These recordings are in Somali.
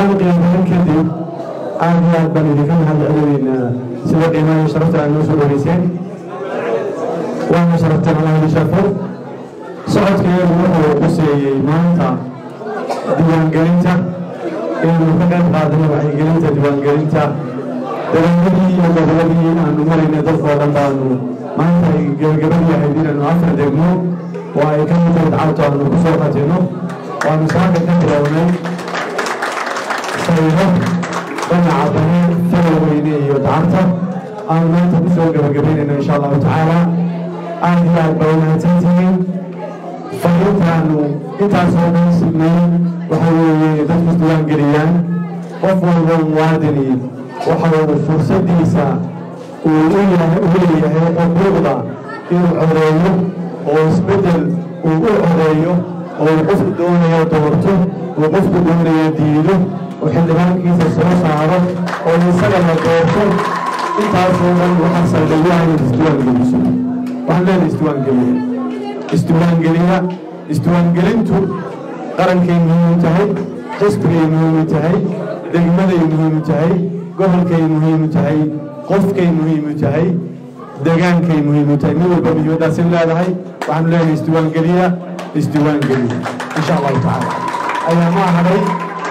salaan qiimayn kadib aad iyo aad baan idinka mahad celinaynaa sida qiimaha iyo sharafta aad noo soo dhaweyseen waana sharafteen allah idin sharfo socodkeedu wuxuu quseeyey maanta diiwaangelinta inaynu ka qayb qaadano wacyigelinta diiwaangelinta degaamadii iyo goboladii aanu marayna dadkoo dhan baanu maanta ay gebagabadii ahayd inaanu afar degmo oo ay ka mid tahay dacabto aanu ku soo qatino waanu saaka ka bilownay sayro dhanaca bane faloweyne iyo dacabta aanu maanta ku soo gebagabaynayno insha allahu tacaala aad iyo aad baa umahadsantihiin fariintaanu intaasoo dhan signay waxa weeye dadku isdiiwaangeliyaan qof walba muwaadini waxa uu fursadiisa uu u leeyahay xuquuqda inuu codeeyo oo isbeddel uu u codeeyo oo uu qofku doonayo doorto uu qofku doonayo diido oo xildhibaankiisa soo saaro oo isaga la doorto intaasoo dhan waxaa saldhigyaha inaad isdiiwaangeliso waxaan leedahay isdiiwaangeliya isdiiwaangeliya isdiiwaangelintu qarankay muhiim u tahay xisbigay muhiim u tahay degmaday muhiim u tahay gobolkay muhiim u tahay qofkay muhiim u tahay degaankay muhiim u tahay nin walba muhiimadaasin leedahay waxaanu leenahay isdiiwaangeliya isdiiwaangeliya insha allahu tacaala ayaamaa hadhay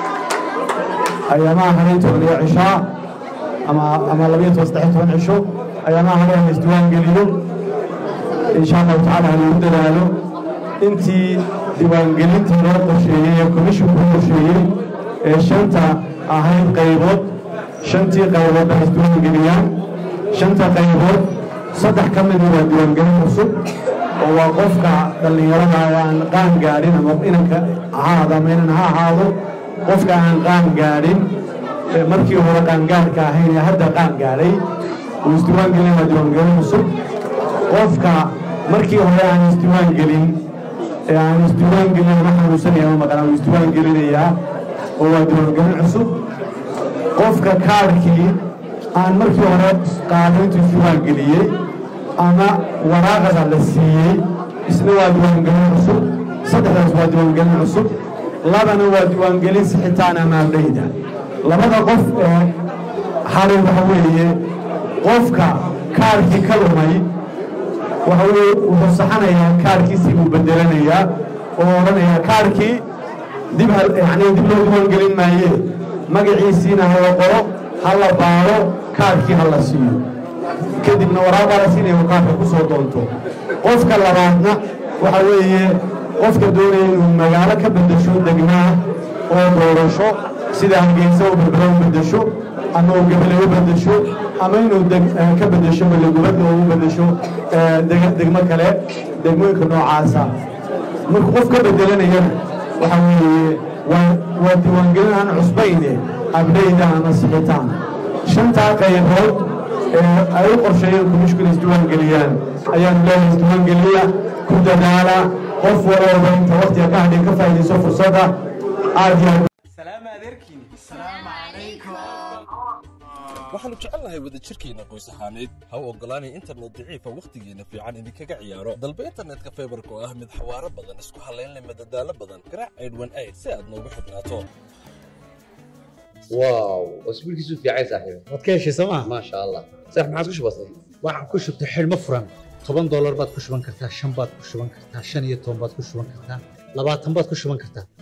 ayaamaa hadhay toban iyo cishaa ama ama labayo toban saddex toban cisho ayaamaa hadhay ama isdiiwaangeliyo insha allahu tacaala ha lagu dadaalo intii diiwaangelintii loo qorsheeyey ee komishinku qorsheeyey ee shanta ahayd qaybood shantii qaybood baa isdiiwaangeliyaan shanta qaybood saddex ka mida waa diiwaangelin cusub oo waa qofka dhallinyarada aan qaan gaadhin ama inanka ahaado ama inan ha ahaado qofka aan qaan gaadhin markii hore qaangaadhka ahayn ee hadda qaan gaadhay uu isdiiwaangelin waa diiwaangelin cusub qofka markii hore aan isdiiwaangelin ee aan isdiiwaangelin ama xanuunsanaya ama maqan uu isdiiwaangelinayaa oo waa diiwaangelin cusub qofka kaadhkii aan markii hore qaaday intuu isdiiwaangeliyey ama waraaqada la siiyey isna waa diiwaangelin cusub saddexdaas waa diiwaangelin cusub labana waa diiwaangelin sixitaan ama abdhayda labada qof ee xalay waxa weeye qofka kaadhkii ka lumay waxa weye wuxuu saxanayaa kaadhkiisii buu bedelanayaa oo odhanayaa kaadhkii dib yani dib loo diiwaangelin maaye magaciisiina hala qoro ha la baaro kaadhkii ha la siiyo kadibna waraaqaa la siinaya uu kaadhka ku soo doonto qofka labaadna waxa weeye qofka doonaya inuu magaalo ka beddesho degmaa oo doorasho sida hargeysa u berbera u beddesho ama uu gabale u beddesho ama inuu ka beddesho ballegubadda oo u beddesho degmo kale degmooyinka noocaasa markuu qof ka beddelanayana waxa weeye waa diiwaangelin aan cusbayne abdhayda ama sixitaan shantaa qaybood ee ay u qorsheeyeen kumishkuna isdiiwaangeliyaan ayaanu leeyahay isdiiwaangeliya ku dadaala qof walooba inta waktiga ka hadhin ka faa'iidayso fursadda aad iyo waxaannu jecelnahay wadajirkeenna qoys ahaaneed ha u oggolaanay internet daciifa wakhtigeenna fiican idinkaga ciyaaro dalba internetka faybarka oo ah mid xawaaro badan isku hallaynleh madadaalo badan garaac aydhwan ayd si aad noogu xidhnaato واو اسبوع كيسو في عايز صاحبي waad ka heshay sooma ما شاء الله صح ما عاد كش بسيط waxaan ku shubtay xidhmo furan toban doolar baad ku shuban kartaa shan baad ku shuban kartaa shan iyo toban baad ku shuban kartaa labaatan baad ku shuban kartaa